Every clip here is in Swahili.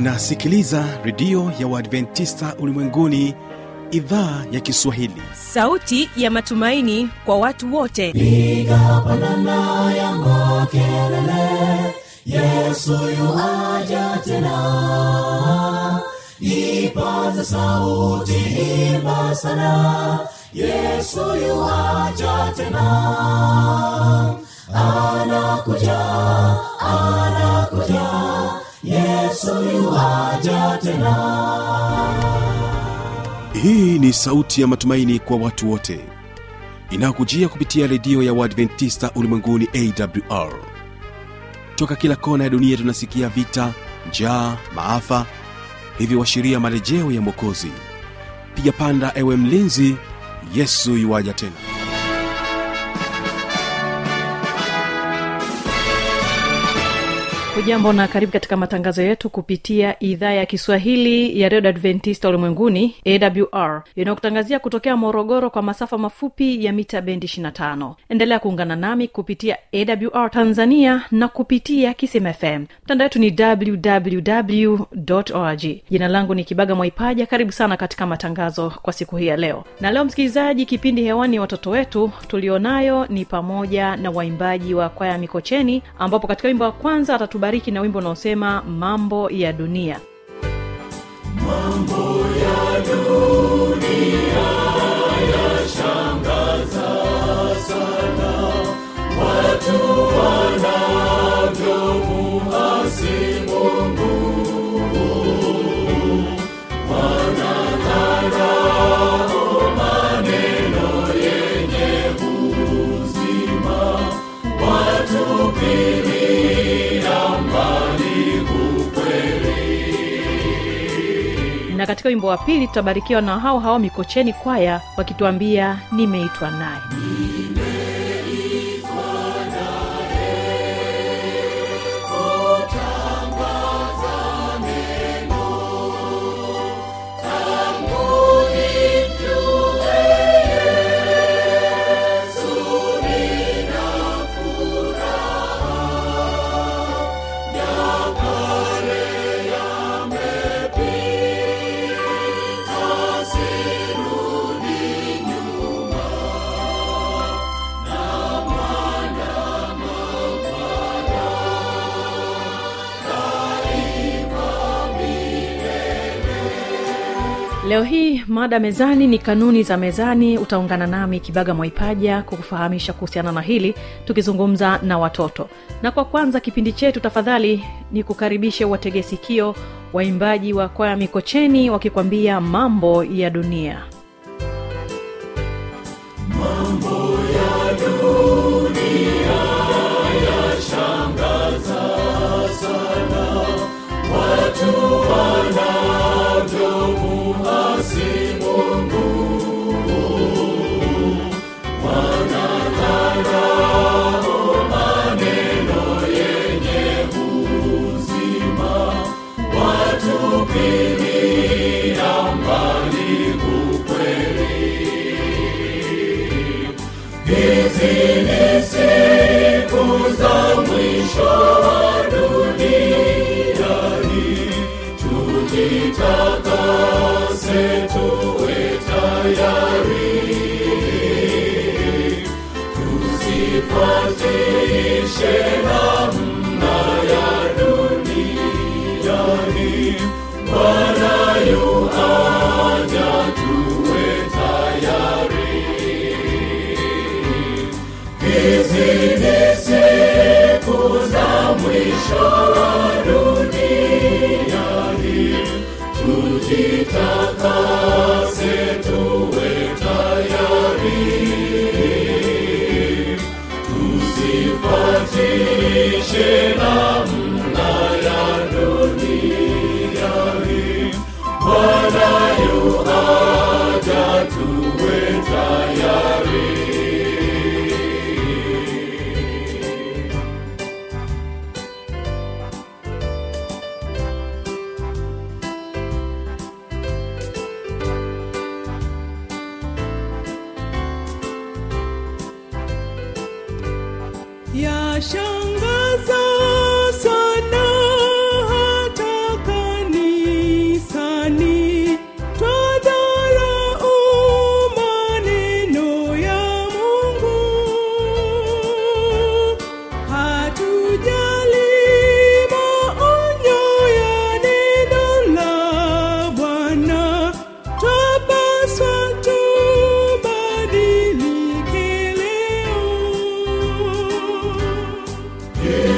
unasikiliza redio ya uadventista ulimwenguni idhaa ya kiswahili sauti ya matumaini kwa watu wote piga pandana ya makelele yesu yuaja tena ipaza sauti imba sana yesu yuaja tena anakuja anakuja yesu yuaja tena hii ni sauti ya matumaini kwa watu wote inayokujia kupitia redio ya uadventista ulimwenguni awr toka kila kona ya dunia tunasikia vita njaa maafa hivyo washiria marejeo ya mwokozi piga panda ewe mlinzi yesu yuwaja tena hujambo na karibu katika matangazo yetu kupitia idhaa ya kiswahili ya redio adventista ulimwenguni awr inayokutangazia kutokea morogoro kwa masafa mafupi ya mita bendi 25 endelea kuungana nami kupitia awr tanzania na kupitia kisim fm mtandao wetu ni www org jina langu ni kibaga mwaipaja karibu sana katika matangazo kwa siku hii ya leo na leo msikilizaji kipindi hewani watoto wetu tulionayo ni pamoja na waimbaji wa kwaya mikocheni ambapo katika wimbo wa kwanza atatubariki na wimbo unaosema mambo ya dunia na katika wimbo wa pili tutabarikiwa na hao hao mikocheni kwaya wakituambia nimeitwa naye leo hii mada mezani ni kanuni za mezani utaungana nami kibaga mwaipaja kukufahamisha kuhusiana na hili tukizungumza na watoto na kwa kwanza kipindi chetu tafadhali ni kukaribishe wategesikio waimbaji wa kwaya mikocheni wakikwambia mambo ya dunia yashangaza sana hata kani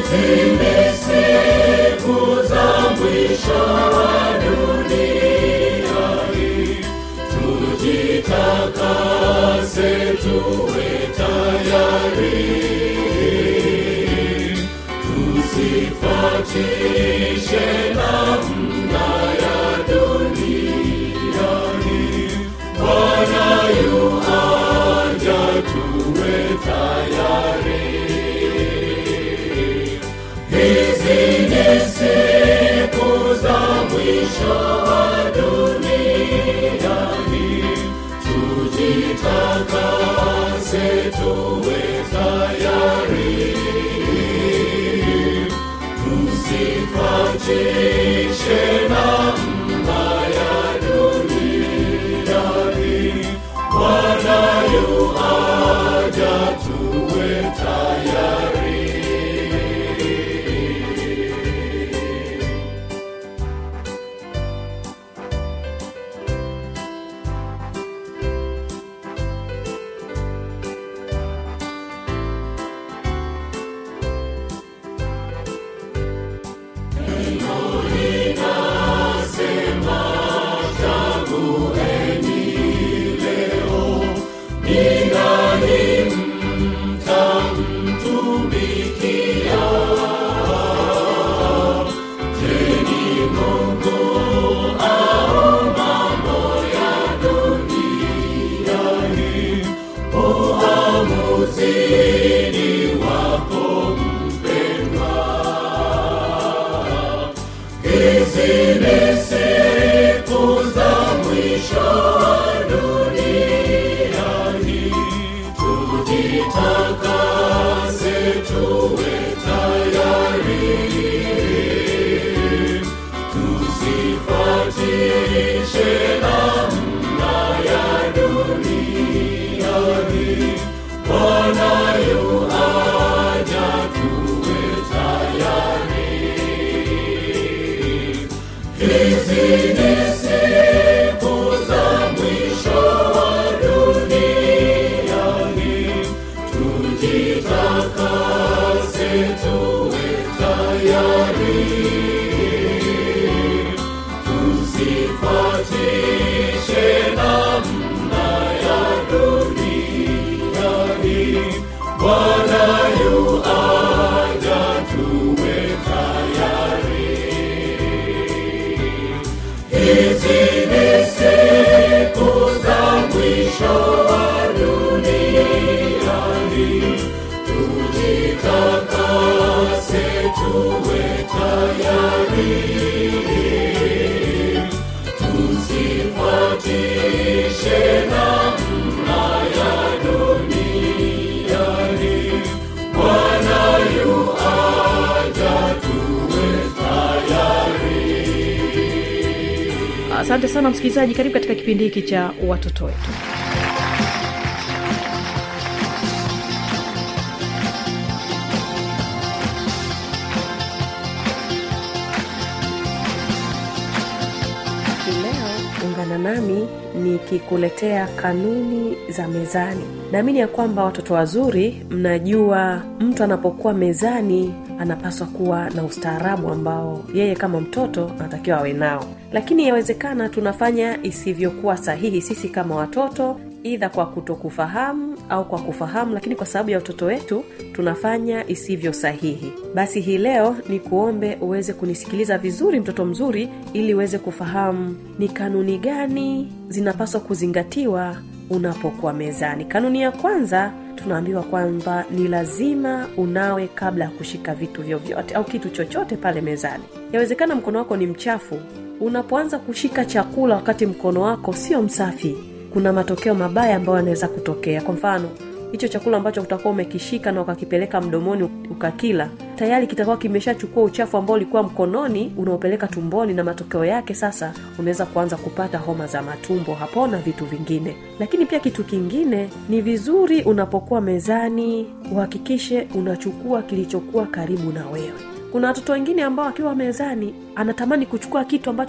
asante sana msikilizaji karibu katika kipindi hiki cha watoto wetu leo ungana nami nikikuletea kanuni za mezani naamini ya kwamba watoto wazuri mnajua mtu anapokuwa mezani anapaswa kuwa na ustaarabu ambao yeye kama mtoto anatakiwa awe nao lakini yawezekana tunafanya isivyokuwa sahihi sisi kama watoto idha kwa kutokufahamu au kwa kufahamu lakini kwa sababu ya utoto wetu tunafanya isivyo sahihi basi hii leo ni kuombe uweze kunisikiliza vizuri mtoto mzuri ili uweze kufahamu ni kanuni gani zinapaswa kuzingatiwa unapokuwa mezani kanuni ya kwanza tunaambiwa kwamba ni lazima unawe kabla ya kushika vitu vyovyote au kitu chochote pale mezani yawezekana mkono wako ni mchafu unapoanza kushika chakula wakati mkono wako sio msafi kuna matokeo mabaya ambayo yanaweza kutokea kwa mfano hicho chakula ambacho utakuwa umekishika na ukakipeleka mdomoni ukakila tayari kitakuwa kimeshachukua uchafu ambao ulikuwa mkononi unaopeleka tumboni na matokeo yake sasa unaweza kuanza kupata homa za matumbo hapo na vitu vingine lakini pia kitu kingine ni vizuri unapokuwa mezani uhakikishe unachukua kilichokuwa karibu na wewe kuna watoto wengine ambao akiwa mezani anatamani kuchukua kitu ambacho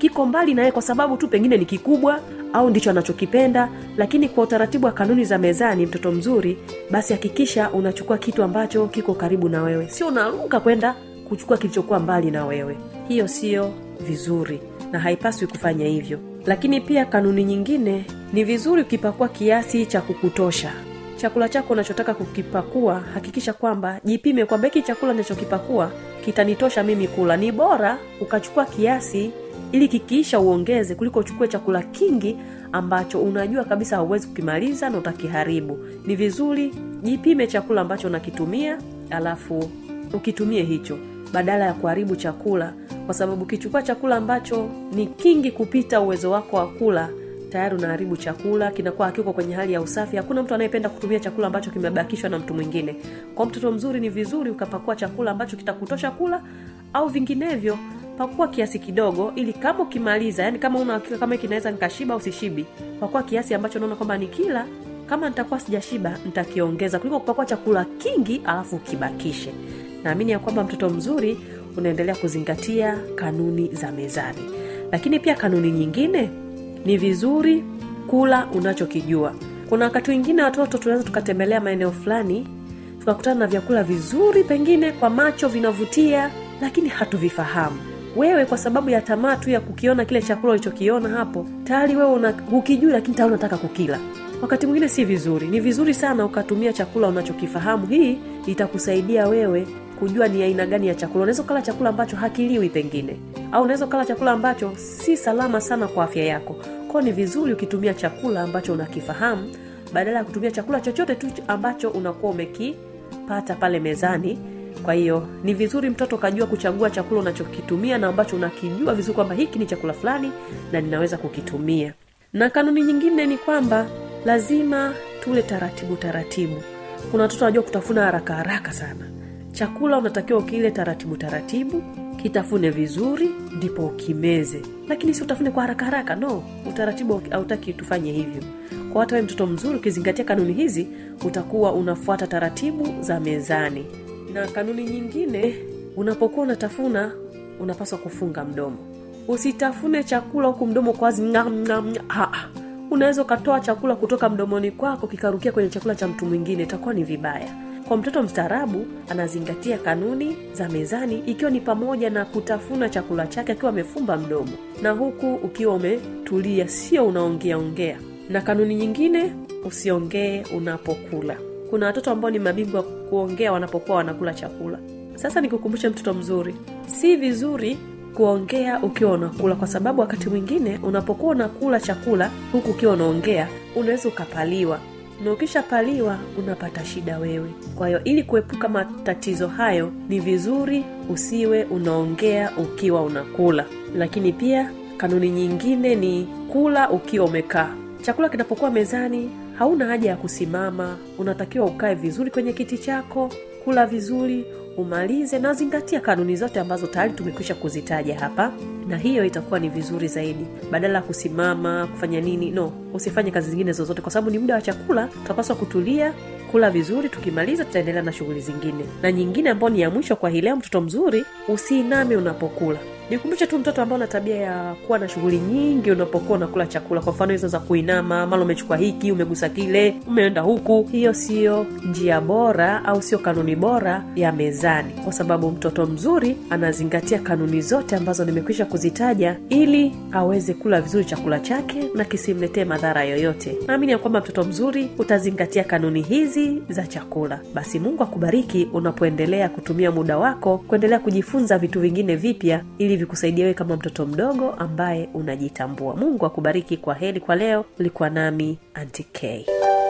kiko mbali naye kwa sababu tu pengine ni kikubwa au ndicho anachokipenda lakini kwa utaratibu wa kanuni za mezani mtoto mzuri basi hakikisha unachukua kitu ambacho kiko karibu na wewe sio unaruka kwenda kuchukua kilichokuwa mbali na wewe hiyo sio vizuri na haipaswi kufanya hivyo lakini pia kanuni nyingine ni vizuri ukipakua kiasi cha kukutosha chakula chako unachotaka kukipakua hakikisha kwamba jipime kwamba hiki chakula nachokipakua kitanitosha mimi kula ni bora ukachukua kiasi ili kikiisha uongeze kuliko uchukue chakula kingi ambacho unajua kabisa hauwezi kukimaliza na utakiharibu ni vizuri jipime chakula ambacho unakitumia alafu ukitumie hicho badala ya kuharibu chakula kwa sababu ukichukua chakula ambacho ni kingi kupita uwezo wako wa kula tayari unaharibu chakula kinakuwa hakiko kwenye hali ya usafi hakuna mtu anayependa kutumia chakula ambacho kimebakishwa na mtu mwingine kwa mtoto mzuri ni vizuri ukapakua chakula ambacho kitakutosha kula au vinginevyo pakua kiasi kidogo ili kama ukimaliza yani kama una hakika kama kinaweza nikashiba au sishibi pakua kiasi ambacho unaona kwamba ni kila kama nitakuwa sijashiba nitakiongeza kuliko kupakua chakula kingi alafu ukibakishe naamini ya kwamba mtoto mzuri unaendelea kuzingatia kanuni za mezani lakini pia kanuni nyingine ni vizuri kula unachokijua kuna wakati wengine watoto tunaweza tukatembelea maeneo fulani tukakutana na vyakula vizuri pengine kwa macho vinavutia lakini hatuvifahamu wewe kwa sababu ya tamaa tu ya kukiona kile chakula ulichokiona hapo tayari wewe una, hukijui lakini tayari unataka kukila wakati mwingine si vizuri ni vizuri sana ukatumia chakula unachokifahamu hii itakusaidia wewe kujua ni aina gani ya chakula unaweza ukala chakula ambacho hakiliwi pengine au unaweza ukala chakula ambacho si salama sana kwa afya yako kwao ni vizuri ukitumia chakula ambacho unakifahamu badala ya kutumia chakula chochote tu ambacho unakuwa umekipata pale mezani kwa hiyo ni vizuri mtoto ukajua kuchagua chakula unachokitumia na ambacho unakijua vizuri kwamba hiki ni chakula fulani na ninaweza kukitumia na kanuni nyingine ni kwamba lazima tule taratibu taratibu kuna watoto wanajua kutafuna haraka haraka sana chakula unatakiwa ukile taratibu taratibu kitafune vizuri ndipo ukimeze lakini si utafune kwa haraka haraka no utaratibu hautaki tufanye hivyo kwa hata we mtoto mzuri ukizingatia kanuni hizi utakuwa unafuata taratibu za mezani na kanuni nyingine unapokuwa unatafuna unapaswa kufunga mdomo usitafune chakula huku mdomo kwazi ngam, ngam, ngam. unaweza ukatoa chakula kutoka mdomoni kwako kikarukia kwenye chakula cha mtu mwingine itakuwa ni vibaya kwa mtoto mstaarabu anazingatia kanuni za mezani ikiwa ni pamoja na kutafuna chakula chake akiwa amefumba mdomo na huku ukiwa umetulia sio unaongea ongea na kanuni nyingine usiongee unapokula kuna watoto ambao ni mabingwa kuongea wanapokuwa wanakula chakula sasa nikukumbushe mtoto mzuri si vizuri kuongea ukiwa unakula kwa sababu wakati mwingine unapokuwa unakula chakula huku ukiwa unaongea unaweza ukapaliwa na ukishapaliwa unapata shida wewe kwa hiyo ili kuepuka matatizo hayo ni vizuri usiwe unaongea ukiwa unakula lakini pia kanuni nyingine ni kula ukiwa umekaa chakula kinapokuwa mezani hauna haja ya kusimama unatakiwa ukae vizuri kwenye kiti chako kula vizuri umalize na zingatia kanuni zote ambazo tayari tumekwisha kuzitaja hapa na hiyo itakuwa ni vizuri zaidi badala ya kusimama kufanya nini no usifanye kazi zingine zozote kwa sababu ni muda wa chakula tutapaswa kutulia kula vizuri tukimaliza tutaendelea na shughuli zingine na nyingine ambayo ni ya mwisho kwa hii leo mtoto mzuri usiiname unapokula nikumbushe tu mtoto ambao na tabia ya kuwa na shughuli nyingi unapokuwa unakula chakula kwa mfano hizo za kuinama mara umechukua hiki umegusa kile umeenda huku hiyo siyo njia bora au sio kanuni bora ya mezani kwa sababu mtoto mzuri anazingatia kanuni zote ambazo nimekwisha kuzitaja ili aweze kula vizuri chakula chake na kisimletee madhara yoyote naamini ya kwamba mtoto mzuri utazingatia kanuni hizi za chakula basi mungu akubariki unapoendelea kutumia muda wako kuendelea kujifunza vitu vingine vipya ili vikusaidia wewe kama mtoto mdogo ambaye unajitambua mungu akubariki kwa heri kwa leo ulikuwa nami anti k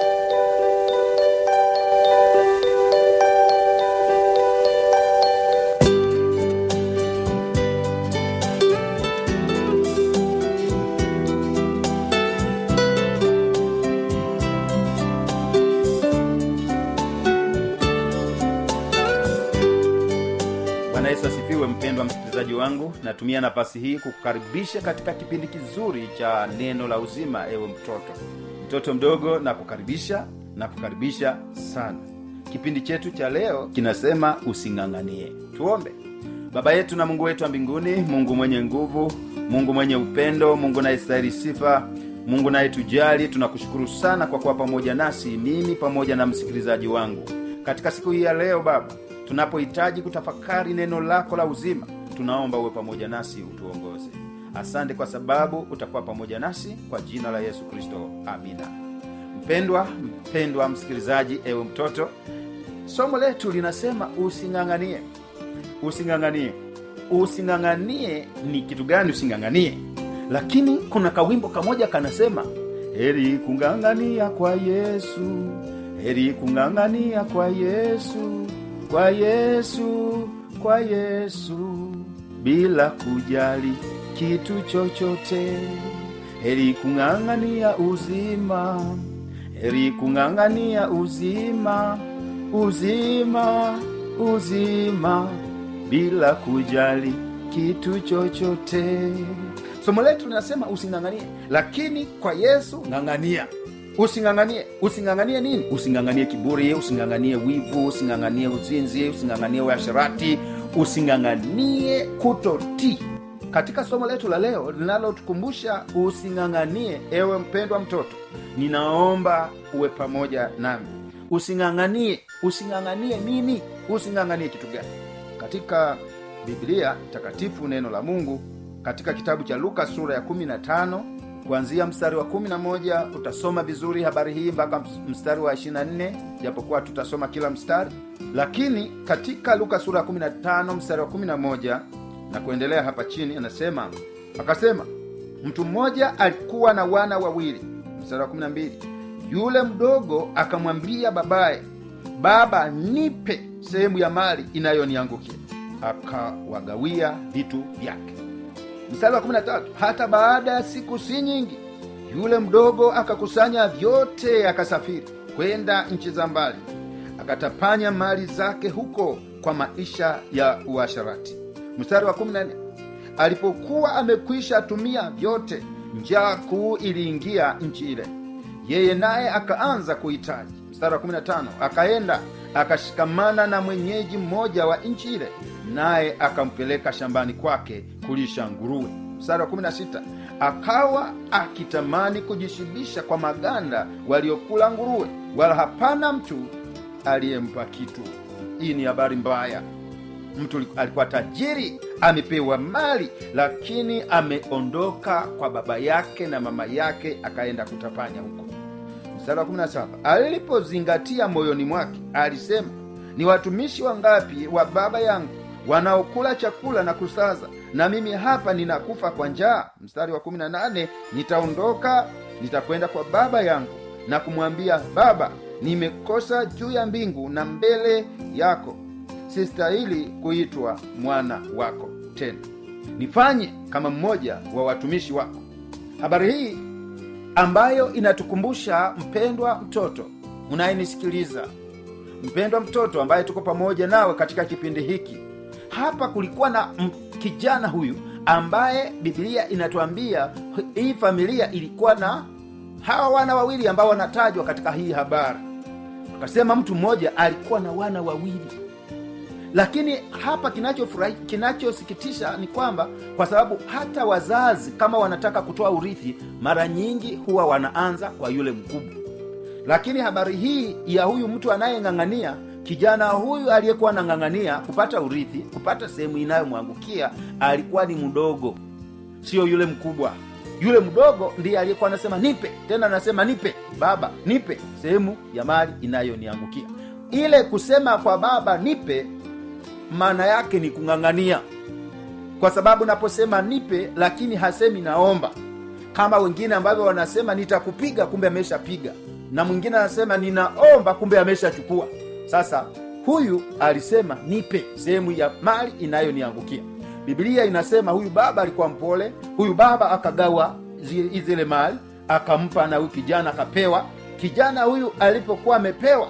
bwana yesu asifiwe mpendwa msikilizaji wangu natumia nafasi hii kukukaribisha katika kipindi kizuri cha neno la uzima ewe mtoto mtoto mdogo na kukaribisha na kukaribisha sana kipindi chetu cha leo kinasema using'ang'anie tuombe baba yetu na mungu wetu wa mbinguni mungu mwenye nguvu mungu mwenye upendo mungu nayestahili sifa mungu nayetujali tunakushukuru sana kwa kuwa pamoja nasi mimi pamoja na msikilizaji wangu katika siku hii ya leo baba tunapohitaji kutafakari neno lako la uzima tunaomba uwe pamoja nasi utuongoze asante kwa sababu utakuwa pamoja nasi kwa jina la yesu kristo amina mpendwa mpendwa msikilizaji ewe mtoto somo letu linasema using'ang'anie using'ang'anie using'ang'anie ni kitu gani using'ang'anie lakini kuna kawimbo kamoja kanasema heri kung'ang'ania kwa yesu heri kung'ang'ania kwa yesu kwa yesu kwa yesu bila kujali kitu chochote heri kung'ang'ania uzima heri kung'ang'ania uzima uzima uzima bila kujali kitu chochote somo letu linasema using'ang'anie lakini kwa yesu ng'ang'ania using'ang'anie using'ang'anie nini using'ang'anie kiburi using'ang'anie wivu using'ang'anie uzinzi using'ang'anie uasharati using'ang'anie kutotii katika somo letu la leo linalotukumbusha using'ang'anie ewe mpendwa mtoto ninaomba uwe pamoja nami using'ang'anie using'ang'anie nini using'ang'anie kitu gani katika biblia takatifu neno la mungu katika kitabu cha luka sura ya 15 kuanzia mstari wa 11 utasoma vizuri habari hii mpaka mstari wa 24 japokuwa tutasoma kila mstari lakini katika luka sura ya 15 mstari wa 11 na kuendelea hapa chini anasema akasema mtu mmoja alikuwa na wana wawili mstari wa 12 yule mdogo akamwambia babaye baba nipe sehemu ya mali inayoniangukia akawagawia vitu vyake mstari wa 13 hata baada ya siku si nyingi yule mdogo akakusanya vyote akasafiri kwenda nchi za mbali akatapanya mali zake huko kwa maisha ya uasharati mstari wa 14 alipokuwa amekwisha tumia vyote njaa kuu iliingia nchi ile yeye naye akaanza kuhitaji mstari wa 15 akaenda akashikamana na mwenyeji mmoja wa nchi ile naye akampeleka shambani kwake kulisha nguruwe mstari wa 16 akawa akitamani kujishibisha kwa maganda waliokula nguruwe wala hapana mtu aliyempa kitu hii ni habari mbaya mtu alikuwa tajiri amepewa mali lakini ameondoka kwa baba yake na mama yake akaenda kutapanya huko mstari wa 17 alipozingatia moyoni mwake alisema ni watumishi wangapi wa baba yangu wanaokula chakula na kusaza na mimi hapa ninakufa kwa njaa mstari wa 18 nitaondoka nitakwenda kwa baba yangu na kumwambia baba nimekosa juu ya mbingu na mbele yako sistahili kuitwa mwana wako tena nifanye kama mmoja wa watumishi wako habari hii ambayo inatukumbusha mpendwa mtoto unayenisikiliza mpendwa mtoto ambaye tuko pamoja nawe katika kipindi hiki hapa kulikuwa na m- kijana huyu ambaye biblia inatuambia hii familia ilikuwa na hawa wana wawili ambao wanatajwa katika hii habari akasema mtu mmoja alikuwa na wana wawili lakini hapa kinachofurahi kinachosikitisha ni kwamba kwa sababu hata wazazi kama wanataka kutoa urithi mara nyingi huwa wanaanza kwa yule mkubwa lakini habari hii ya huyu mtu anayeng'ang'ania kijana huyu aliyekuwa anang'ang'ania kupata urithi kupata sehemu inayomwangukia alikuwa ni mdogo sio yule mkubwa yule mdogo ndiye aliyekuwa anasema nipe tena anasema nipe baba nipe sehemu ya mali inayoniangukia ile kusema kwa baba nipe maana yake ni kung'ang'ania kwa sababu naposema nipe lakini hasemi naomba kama wengine ambavyo wanasema nitakupiga kumbe ameshapiga na mwingine anasema ninaomba kumbe ameshachukua sasa huyu alisema nipe sehemu ya mali inayoniangukia biblia inasema huyu baba alikuwa mpole huyu baba akagawa zi- zile mali akampa na huyu kijana akapewa kijana huyu alipokuwa amepewa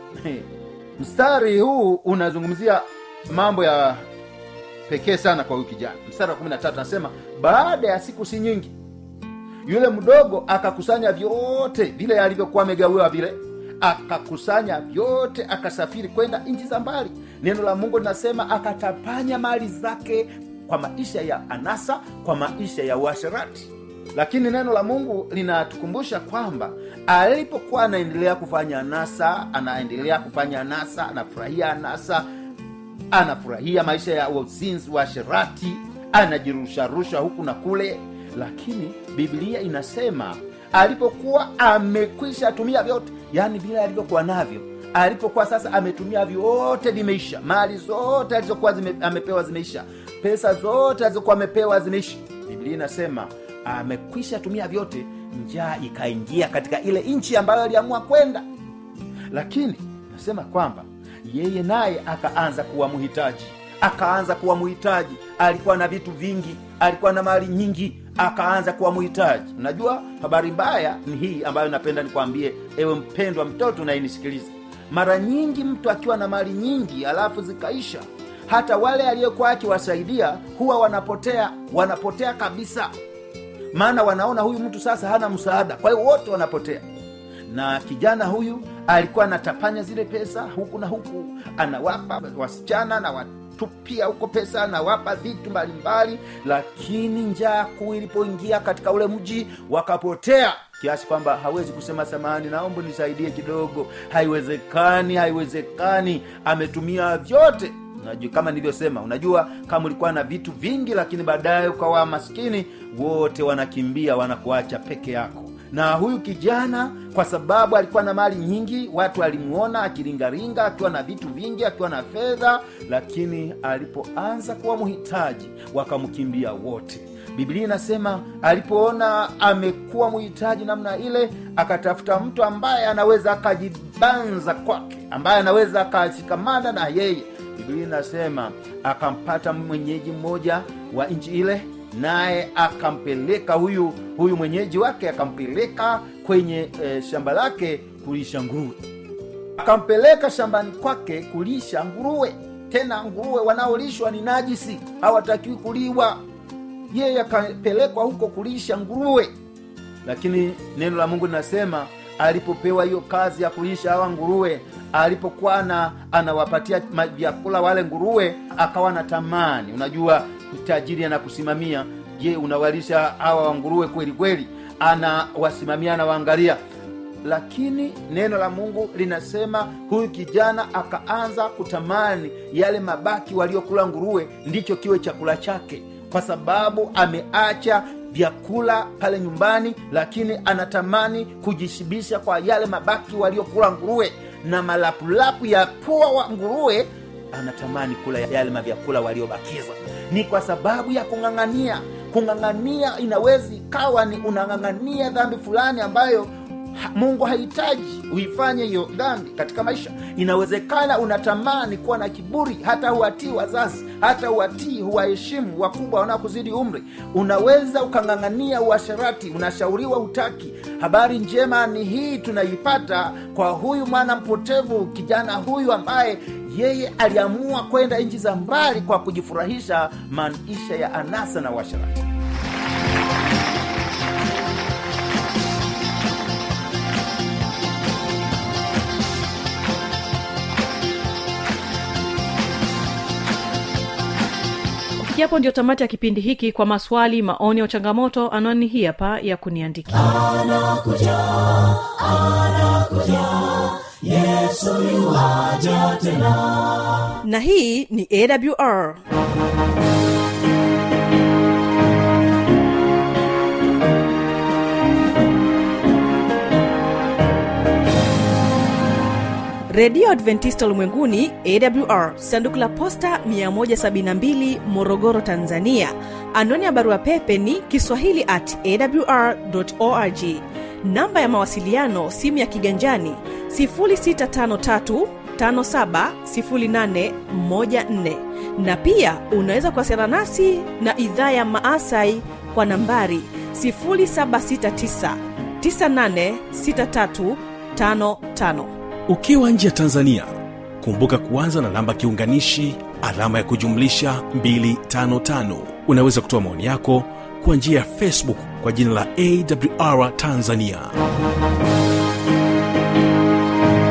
mstari huu unazungumzia mambo ya pekee sana kwa huyu kijana mstari wa 13 anasema baada ya siku si nyingi yule mdogo akakusanya vyote vile alivyokuwa amegawiwa vile akakusanya vyote akasafiri kwenda nchi za mbali neno la mungu linasema akatapanya mali zake kwa maisha ya anasa kwa maisha ya uasherati lakini neno la mungu linatukumbusha kwamba alipokuwa anaendelea kufanya anasa anaendelea kufanya anasa anafurahia anasa anafurahia maisha ya uzinzi wa sherati anajirusharusha huku na kule lakini biblia inasema alipokuwa amekwisha tumia vyote yaani vile alivyokuwa navyo alipokuwa sasa ametumia vyote vimeisha mali zote alizokuwa zime, amepewa zimeisha pesa zote alizokuwa amepewa zimeisha biblia inasema amekwisha tumia vyote njaa ikaingia katika ile nchi ambayo aliamua kwenda lakini nasema kwamba yeye naye akaanza kuwa mhitaji akaanza kuwa mhitaji alikuwa na vitu vingi alikuwa na mali nyingi akaanza kuwa mhitaji unajua habari mbaya ni hii ambayo napenda nikwambie ewe mpendwa mtoto unayenisikiliza mara nyingi mtu akiwa na mali nyingi alafu zikaisha hata wale aliyekuwa akiwasaidia huwa wanapotea wanapotea kabisa maana wanaona huyu mtu sasa hana msaada kwa hiyo wote wanapotea na kijana huyu alikuwa anatapanya zile pesa huku na huku anawapa wasichana na watupia huko pesa anawapa vitu mbalimbali lakini njaa kuu ilipoingia katika ule mji wakapotea kiasi kwamba hawezi kusema samani naomba nisaidie kidogo haiwezekani haiwezekani ametumia vyote unajua kama nilivyosema unajua kama ulikuwa na vitu vingi lakini baadaye ukawa maskini wote wanakimbia wanakuacha peke yako na huyu kijana kwa sababu alikuwa na mali nyingi watu alimuona akiringaringa akiwa na vitu vingi akiwa na fedha lakini alipoanza kuwa mhitaji wakamkimbia wote biblia inasema alipoona amekuwa mhitaji namna ile akatafuta mtu ambaye anaweza akajibanza kwake ambaye anaweza akashikamana na yeye biblia inasema akampata mwenyeji mmoja wa nchi ile naye akampeleka huyu huyu mwenyeji wake akampeleka kwenye e, shamba lake kulisha nguruwe akampeleka shambani kwake kulisha nguruwe tena nguruwe wanaolishwa ni najisi hawatakiwi kuliwa yeye akapelekwa huko kulisha nguruwe lakini neno la mungu linasema alipopewa hiyo kazi ya kulisha hawa nguruwe alipokuwa na anawapatia vyakula wale nguruwe akawa na tamani unajua tajiri anakusimamia je unawalisha hawa wanguruwe kweli kweli anawasimamia anawaangalia lakini neno la mungu linasema huyu kijana akaanza kutamani yale mabaki waliokula nguruwe ndicho kiwe chakula chake kwa sababu ameacha vyakula pale nyumbani lakini anatamani kujishibisha kwa yale mabaki waliokula nguruwe na malapulapu ya pua wa nguruwe anatamani kula yale mavyakula waliobakiza ni kwa sababu ya kung'ang'ania kung'ang'ania inawezi ikawa ni unang'ang'ania dhambi fulani ambayo ha, mungu hahitaji uifanye hiyo dhambi katika maisha inawezekana unatamani kuwa na kiburi hata huwatii wazazi hata huwatii huwaheshimu wakubwa wanaokuzidi umri unaweza ukang'ang'ania uasharati unashauriwa utaki habari njema ni hii tunaipata kwa huyu mwana mpotevu kijana huyu ambaye yeye aliamua kwenda nchi za mbali kwa kujifurahisha maisha ya anasa na uasharati kufikia hapo ndio tamati ya kipindi hiki kwa maswali maoni au changamoto anwani hii hapa ya kuniandikia anakuja anakuja yesu yuaja tena na hii ni awr redio adventista ulimwenguni awr sanduku la posta 172 morogoro tanzania anwani ya barua pepe ni kiswahili at awr org namba ya mawasiliano simu ya kiganjani 653 570814 na pia unaweza kuwasiliana nasi na idhaa ya maasai kwa nambari 769 986355 ukiwa nje ya tanzania kumbuka kuanza na namba kiunganishi alama ya kujumlisha 255 unaweza kutoa maoni yako kwa njia ya facebook kwa jina la awr tanzania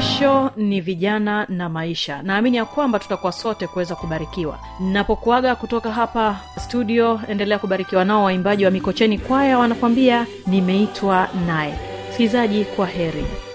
kesho ni vijana na maisha naamini ya kwamba tutakuwa sote kuweza kubarikiwa napokuaga kutoka hapa studio endelea kubarikiwa nao waimbaji wa mikocheni kwaya wanakwambia nimeitwa naye msikilizaji kwa heri